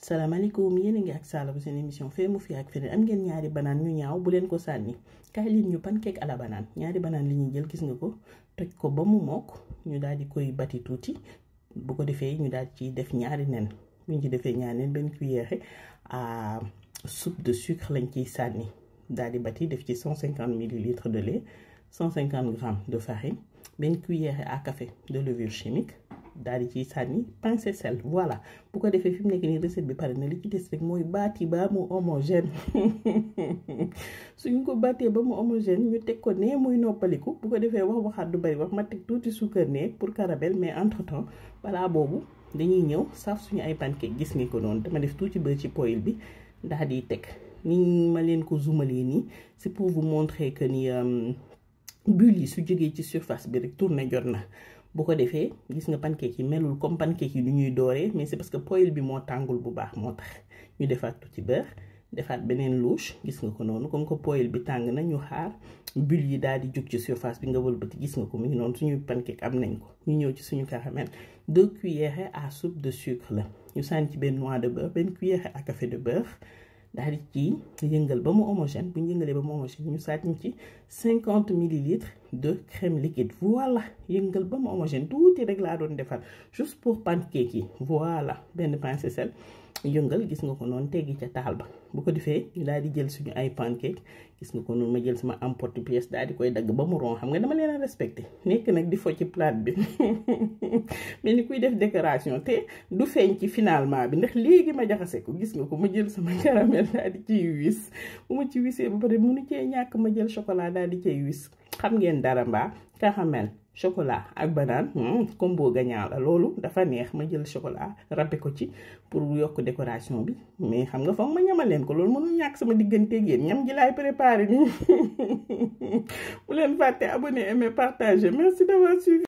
salaamaaleykum yéen a ngi ak Sala bu seen émission fee mu fi ak feneen am ngeen ñaari banaan ñu ñaaw bu leen ko sànni kaay leen ñu pancake à la banane ñaari banaan li ñuy jël gis nga ko toj ko ba mu mokk ñu daal di koy bati tuuti bu ko defee ñu daal ci def ñaari nen bu ñu ci defee ñaari nen benn cuillère à soupe de sucre lañ ciy sànni daal di bati def ci 150 millilitres de lait 150 grammes de farine benn cuillère à café de levure chimique. daal di ciy sànni pincé sel voilà bu ko defee fi mu nekk nii recette bi pare na li ci des rek mooy baati ba mu homogène suñ ko baatee ba mu homogène ñu teg ko nee muy noppaliku bu ko defee wax waxaat du bari wax ma teg tuuti suukar ne pour caramel mais entre temps balaa boobu dañuy ñëw saaf suñu ay pancake gis nga ko noonu dama def tuuti beurre ci poêle bi daal di teg ni ma leen ko zoomalee nii c'est pour vous montrer que ni bulle yi su jógee ci surface bi rek tourné jot na. bu ko defee gis nga pancake yi melul comme pancake yi du ñuy dooree mais c'est parce que poêle bi moo tàngul bu baax moo tax ñu defaat tuuti beurre defaat beneen louche gis nga ko noonu comme que poêle bi tàng na ñu xaar bulle yi daal di jóg ci surface bi nga wëlbati gis nga ko mu ngi noonu suñu pancake am nañ ko ñu ñëw ci suñu caramel deux cuillères à soupe de sucre la ñu sànni ci benn noix de beurre benn cuillère à café de beurre daal di ci yëngal ba mu homogène bu ñu yëngalee ba mu homogène ñu sànni ci cinquante millilitres de crème liquide voilà yëngal ba mu homogène tuuti rek laa doon defar juste pour pancake yi voilà benn pincée sel yëngal gis nga ko noonu teggi ca taal ba bu ko defee ñu daal di jël suñu ay pancake gis nga ko noonu ma jël sama emporte-pièce daal di koy dagg ba mu ron xam nga dama leen a respecté nekk nag di fo ci plate bi mais ni kuy def décoration te du feeñ ci finalement bi ndax léegi ma jaxase ko gis nga ko ma jël sama caramel daal di ciy wis bu ma ci wisee ba pare munu cee ñàkk ma jël chocolat daal di cay wis xam ngeen dara mbaa caramel chocolat ak banane combo gagnant la loolu dafa neex ma jël chocolat râpé ko ci pour yokk décoration bi mais xam nga foog ma ñamal leen ko loolu mënul ñàkk sama digganteeg yéen ñam ji laay préparé nii bu leen fàtte abonné aimer partager merci d'avoir suivi